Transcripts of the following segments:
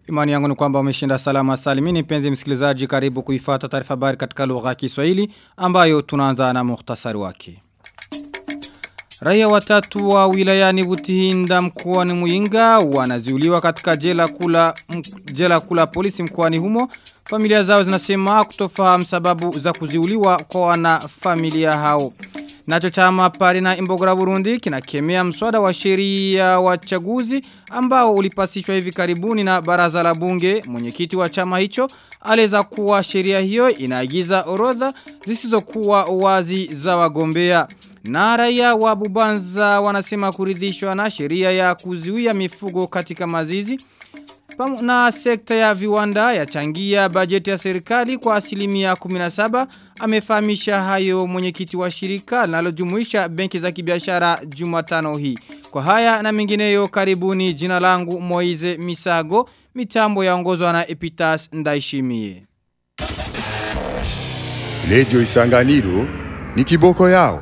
Imani yangu ni kwamba umeshinda salama salimini penzi msikilizaji karibu kuifata taarifa habari katika lugha ya Kiswahili ambayo tunaanza na muhtasari wake. Raia watatu wa wilayani Butihinda mkoani Muyinga wanaziuliwa katika jela kula jela kula polisi mkoani humo. Familia zao zinasema kutofahamu sababu za kuziuliwa kwa wana familia hao. Nacho chama pale na imbogora Burundi kinakemea mswada wa sheria wa chaguzi ambao ulipasishwa hivi karibuni na baraza la bunge. Mwenyekiti wa chama hicho aleza kuwa sheria hiyo inaagiza orodha zisizokuwa wazi za wagombea. Na raia wa Bubanza wanasema kuridhishwa na sheria ya kuzuia mifugo katika mazizi. Na sekta ya viwanda yachangia bajeti ya serikali kwa asilimia 17 amefahamisha hayo mwenyekiti wa shirika linalojumuisha benki za kibiashara Jumatano hii. Kwa haya na mengineyo karibuni jina langu Moize Misago mitambo yaongozwa na Epitas Ndaishimie. Lejo Isanganiro ni kiboko yao.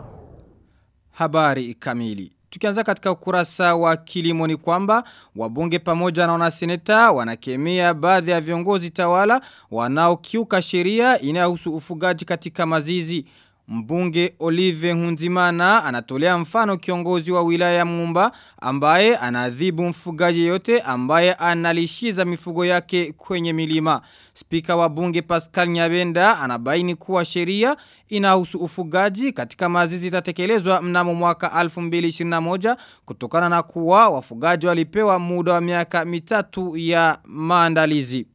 Habari kamili. Tukianza katika ukurasa wa kilimo ni kwamba wabunge pamoja na wanaseneta wanakemea baadhi ya viongozi tawala wanaokiuka sheria inayohusu ufugaji katika mazizi. Mbunge Olive Hunzimana anatolea mfano kiongozi wa wilaya ya Mumba ambaye anadhibu mfugaji yote ambaye analishiza mifugo yake kwenye milima. Spika wa bunge Pascal Nyabenda anabaini kuwa sheria inahusu ufugaji katika mazizi itatekelezwa mnamo mwaka 2021 kutokana na kuwa wafugaji walipewa muda wa miaka mitatu ya maandalizi.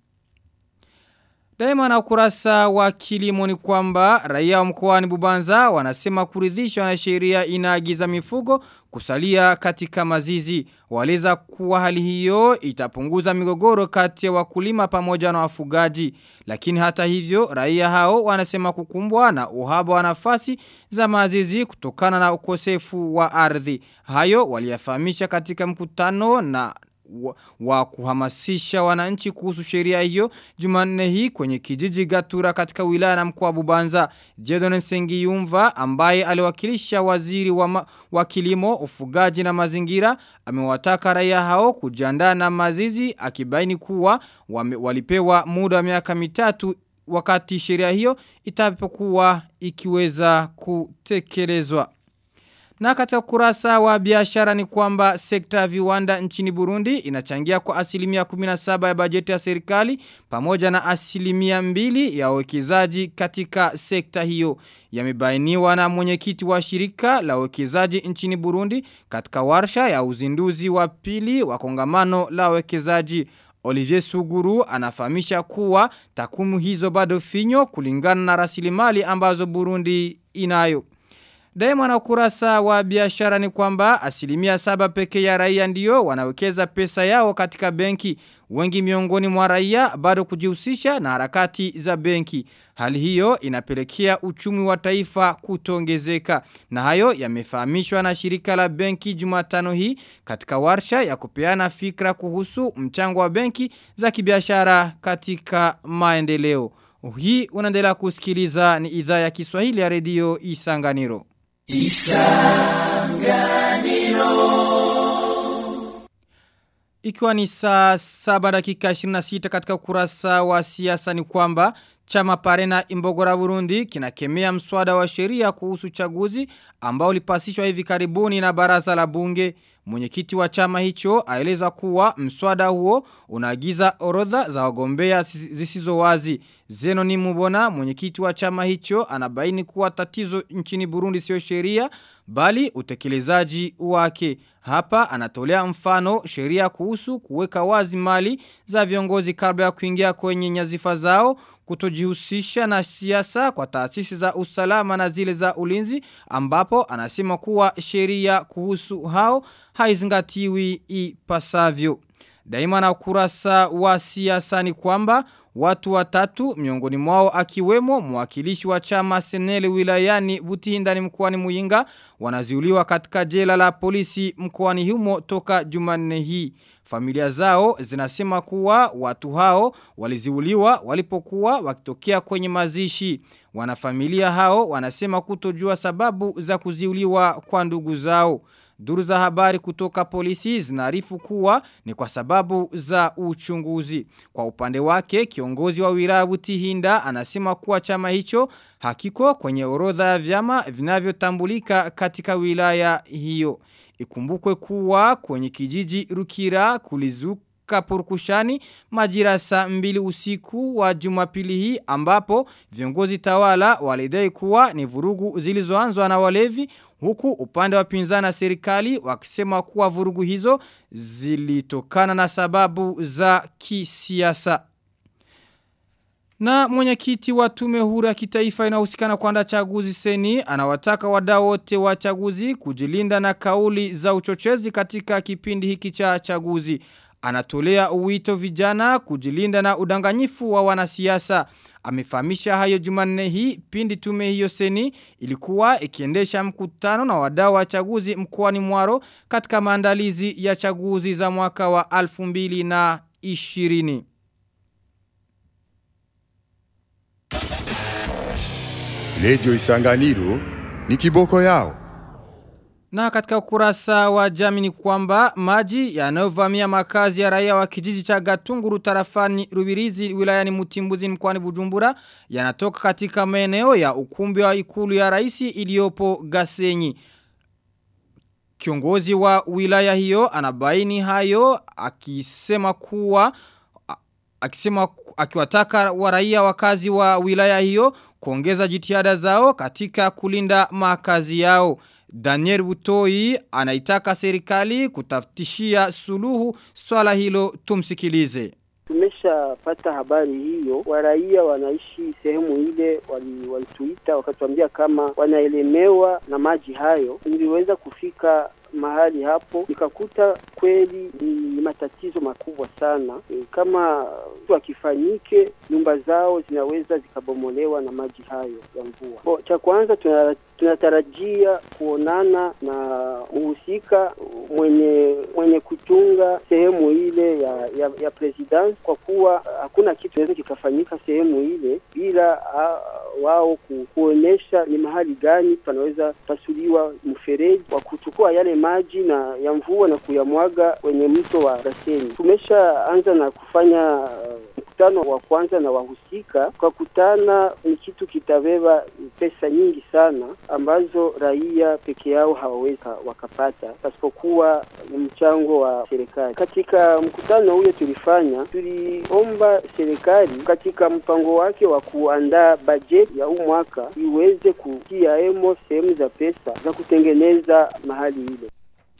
Daima na ukurasa wa kilimo ni kwamba raia wa mkoani Bubanza wanasema kuridhishwa na sheria inaagiza mifugo kusalia katika mazizi. Waleza kuwa hali hiyo itapunguza migogoro kati ya wakulima pamoja na wafugaji. Lakini hata hivyo raia hao wanasema kukumbwa na uhaba wa nafasi za mazizi kutokana na ukosefu wa ardhi. Hayo waliyafahamisha katika mkutano na wa, wa kuhamasisha wananchi kuhusu sheria hiyo Jumanne hii kwenye kijiji Gatura katika wilaya na mkoa wa Bubanza Jedon Sengiyumva ambaye aliwakilisha waziri wa, ma, wa kilimo ufugaji na mazingira amewataka raia hao kujiandaa na mazizi akibaini kuwa wame, walipewa muda wa miaka mitatu wakati sheria hiyo itapokuwa ikiweza kutekelezwa na katika kurasa wa biashara ni kwamba sekta ya viwanda nchini Burundi inachangia kwa asilimia 17 ya bajeti ya serikali pamoja na asilimia mbili ya uwekezaji katika sekta hiyo. Yamebainiwa na mwenyekiti wa shirika la uwekezaji nchini Burundi katika warsha ya uzinduzi wa pili wa kongamano la uwekezaji. Olivier Suguru anafahamisha kuwa takwimu hizo bado finyo kulingana na rasilimali ambazo Burundi inayo. Daima na ukurasa wa biashara ni kwamba asilimia saba peke ya raia ndiyo wanawekeza pesa yao katika benki. Wengi miongoni mwa raia bado kujihusisha na harakati za benki. Hali hiyo inapelekea uchumi wa taifa kutongezeka. Na hayo yamefahamishwa na shirika la benki jumatano hii katika warsha ya kupeana fikra kuhusu mchango wa benki za kibiashara katika maendeleo. Hii unaendelea kusikiliza ni idhaa ya Kiswahili ya redio Isanganiro. Isanganiro Ikiwa ni saa saba dakika 26 katika ukurasa wa siasa ni kwamba Chama Parena Imbogora Burundi kinakemea mswada wa sheria kuhusu chaguzi ambao ulipasishwa hivi karibuni na baraza la bunge. Mwenyekiti wa chama hicho aeleza kuwa mswada huo unaagiza orodha za wagombea zisizo wazi. Zeno ni mubona mwenyekiti wa chama hicho anabaini kuwa tatizo nchini Burundi sio sheria bali utekelezaji wake. Hapa anatolea mfano sheria kuhusu kuweka wazi mali za viongozi kabla ya kuingia kwenye nyazifa zao kutojihusisha na siasa kwa taasisi za usalama na zile za ulinzi ambapo anasema kuwa sheria kuhusu hao haizingatiwi ipasavyo. Daima na ukurasa wa siasa ni kwamba watu watatu miongoni mwao akiwemo mwakilishi wa chama Senele wilayani Butihindani mkoani Muyinga wanaziuliwa katika jela la polisi mkoani humo toka Jumanne hii. Familia zao zinasema kuwa watu hao waliziuliwa walipokuwa wakitokea kwenye mazishi. Wanafamilia hao wanasema kutojua sababu za kuziuliwa kwa ndugu zao. Duru za habari kutoka polisi zinarifu kuwa ni kwa sababu za uchunguzi. Kwa upande wake, kiongozi wa wilaya Butihinda anasema kuwa chama hicho hakiko kwenye orodha ya vyama vinavyotambulika katika wilaya hiyo. Ikumbukwe kuwa kwenye kijiji Rukira kulizuka Kapurukushani majira saa mbili usiku wa jumapili hii ambapo viongozi tawala walidai kuwa ni vurugu zilizoanzwa na walevi huku upande wa pinzani na serikali wakisema kuwa vurugu hizo zilitokana na sababu za kisiasa. Na mwenyekiti wa tume huru ya kitaifa inahusikana kuandaa chaguzi seni anawataka wadau wote wa chaguzi kujilinda na kauli za uchochezi katika kipindi hiki cha chaguzi. Anatolea uwito vijana kujilinda na udanganyifu wa wanasiasa. Amefahamisha hayo Jumanne hii pindi tume hiyo seni ilikuwa ikiendesha mkutano na wadau wa chaguzi mkoani Mwaro katika maandalizi ya chaguzi za mwaka wa 2020. Lejo Isanganiro ni kiboko yao. Na katika ukurasa wa jamii ni kwamba maji yanayovamia makazi ya raia wa kijiji cha Gatunguru tarafani Rubirizi wilayani Mutimbuzi mkoani Bujumbura yanatoka katika maeneo ya ukumbi wa ikulu ya raisi iliyopo Gasenyi. Kiongozi wa wilaya hiyo anabaini hayo akisema kuwa akisema akiwataka wa raia wakazi wa wilaya hiyo kuongeza jitihada zao katika kulinda makazi yao. Daniel Butoi anaitaka serikali kutafutishia suluhu swala hilo tumsikilize. Tumeshapata habari hiyo, waraia wanaishi sehemu ile walituita wali wakatuambia kama wanaelemewa na maji hayo. Niliweza kufika mahali hapo nikakuta kweli ni matatizo makubwa sana. E, kama akifanyike nyumba zao zinaweza zikabomolewa na maji hayo ya mvua. Cha kwanza tuna tunatarajia kuonana na muhusika mwenye mwenye kutunga sehemu ile ya ya, ya president kwa kuwa hakuna kitu kinaweza kikafanyika sehemu ile bila uh, wao ku, kuonesha ni mahali gani panaweza pasuliwa mfereji wa kuchukua yale maji na ya mvua na kuyamwaga kwenye mto wa Gasenyi. Tumeshaanza na kufanya uh, mkutano wa kwanza na wahusika kwa kutana ni kitu kitabeba pesa nyingi sana ambazo raia peke yao hawawezi wakapata pasipokuwa mchango wa serikali. Katika mkutano ule tulifanya, tuliomba serikali katika mpango wake wa kuandaa bajeti ya huu mwaka iweze kutia emo sehemu za pesa za kutengeneza mahali ile.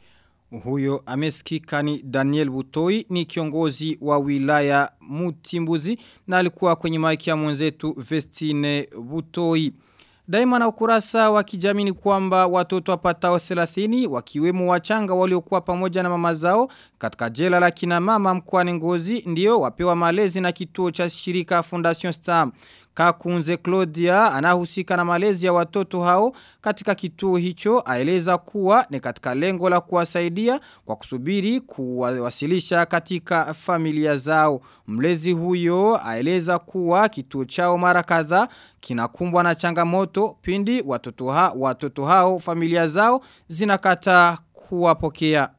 Huyo amesikika ni Daniel Butoi ni kiongozi wa wilaya Mutimbuzi na alikuwa kwenye maiki ya mwenzetu Vestine Butoi. Daima na ukurasa wa kijamii ni kwamba watoto wapatao 30 wakiwemo wachanga waliokuwa pamoja na mama zao katika jela la kina mama mkoani Ngozi ndio wapewa malezi na kituo cha shirika Fondation Star. Kakunze Claudia anahusika na malezi ya watoto hao katika kituo hicho aeleza kuwa ni katika lengo la kuwasaidia kwa kusubiri kuwasilisha katika familia zao. Mlezi huyo aeleza kuwa kituo chao mara kadhaa kinakumbwa na changamoto pindi watoto, ha, watoto hao familia zao zinakata kuwapokea.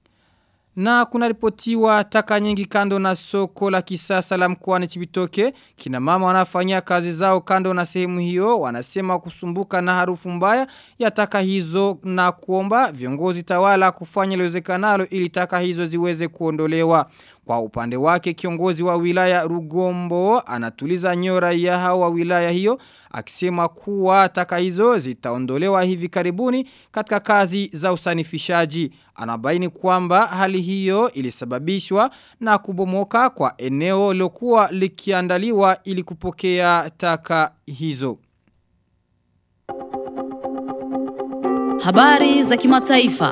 Na kuna ripotiwa taka nyingi kando na soko la kisasa la mkoani Chibitoke. Kina mama wanafanyia kazi zao kando na sehemu hiyo. Wanasema kusumbuka na harufu mbaya ya taka hizo na kuomba viongozi tawala kufanya liwezekanalo ili taka hizo ziweze kuondolewa. Kwa upande wake kiongozi wa wilaya Rugombo anatuliza nyora ya hawa wilaya hiyo akisema kuwa taka hizo zitaondolewa hivi karibuni katika kazi za usanifishaji. Anabaini kwamba hali hiyo ilisababishwa na kubomoka kwa eneo lokuwa likiandaliwa ili kupokea taka hizo. Habari za kimataifa.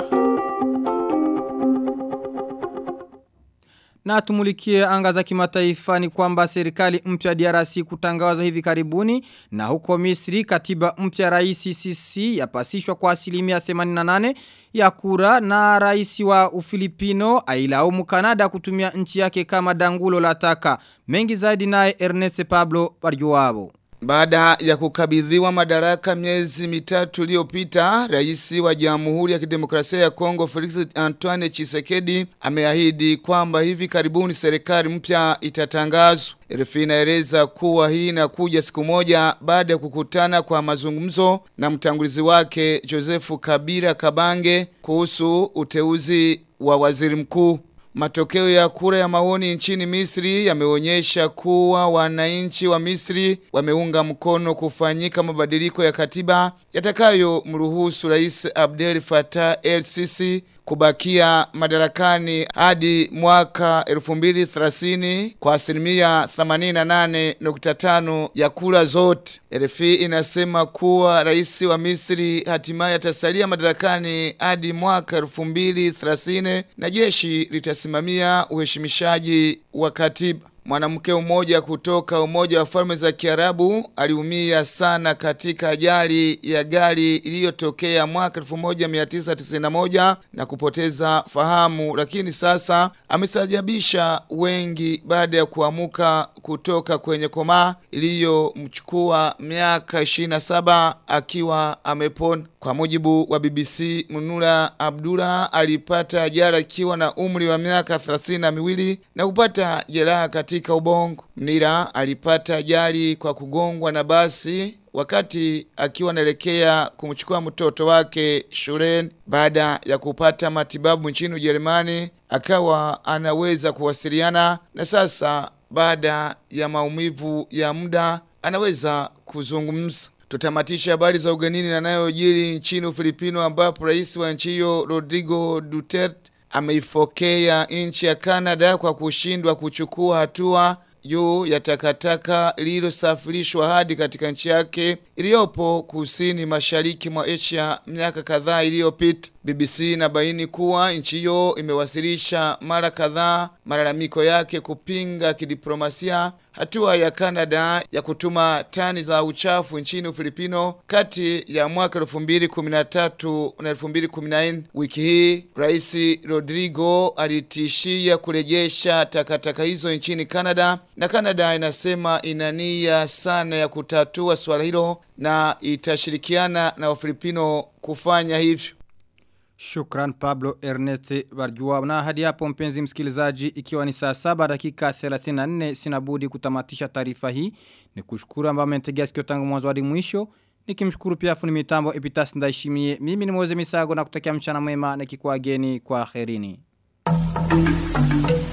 Na tumulikie anga za kimataifa ni kwamba serikali mpya DRC kutangaza hivi karibuni na huko Misri katiba mpya rais CC yapasishwa kwa asilimia 88 ya kura na rais wa Ufilipino ailaumu Kanada kutumia nchi yake kama dangulo la taka. Mengi zaidi naye Ernest Pablo Barjuabo. Baada ya kukabidhiwa madaraka miezi mitatu iliyopita, rais wa Jamhuri ya Kidemokrasia ya Kongo Felix Antoine Tshisekedi ameahidi kwamba hivi karibuni serikali mpya itatangazwa. RFI inaeleza kuwa hii inakuja siku moja baada ya kukutana kwa mazungumzo na mtangulizi wake Josefu Kabila Kabange kuhusu uteuzi wa waziri mkuu. Matokeo ya kura ya maoni nchini Misri yameonyesha kuwa wananchi wa Misri wameunga mkono kufanyika mabadiliko ya katiba yatakayo mruhusu Rais Abdel Fattah el-Sisi kubakia madarakani hadi mwaka 2030 kwa asilimia 88.5 ya kura zote. RFI inasema kuwa rais wa Misri hatimaye atasalia madarakani hadi mwaka 2030 na jeshi litasimamia uheshimishaji wa katiba. Mwanamke mmoja kutoka Umoja wa Falme za Kiarabu aliumia sana katika ajali ya gari iliyotokea mwaka 1991 na kupoteza fahamu, lakini sasa amestajabisha wengi baada ya kuamuka kutoka kwenye koma iliyomchukua miaka 27 akiwa amepona. Kwa mujibu wa BBC, Munura Abdullah alipata ajali akiwa na umri wa miaka 30 na miwili na kupata jeraha katika ubongo. Mnira alipata ajali kwa kugongwa na basi wakati akiwa anaelekea kumchukua mtoto wake shuleni. Baada ya kupata matibabu nchini Ujerumani, akawa anaweza kuwasiliana na sasa baada ya maumivu ya muda anaweza kuzungumza. Tutamatisha habari za ugenini na nayojiri nchini Ufilipino ambapo rais wa nchi hiyo Rodrigo Duterte ameifokea nchi ya Canada kwa kushindwa kuchukua hatua juu ya takataka lililosafirishwa hadi katika nchi yake iliyopo kusini mashariki mwa Asia miaka kadhaa iliyopita. BBC inabaini kuwa nchi hiyo imewasilisha mara kadhaa malalamiko yake kupinga kidiplomasia hatua ya Canada ya kutuma tani za uchafu nchini Ufilipino kati ya mwaka 2013 na 2014. Wiki hii Rais Rodrigo alitishia kurejesha takataka hizo nchini Canada na Canada inasema ina nia sana ya kutatua swala hilo na itashirikiana na Wafilipino kufanya hivyo. Shukran Pablo Ernest Barjua. Na hadi hapo mpenzi msikilizaji ikiwa ni saa saba dakika 34 sinabudi kutamatisha taarifa hii. Ni kushukuru ambao mmentegea sikio tangu mwanzo hadi mwisho. Nikimshukuru pia fundi mitambo Epitas Ndaishimie. Mimi ni Moze Misago na kutakia mchana mwema nikikuageni kwa kherini.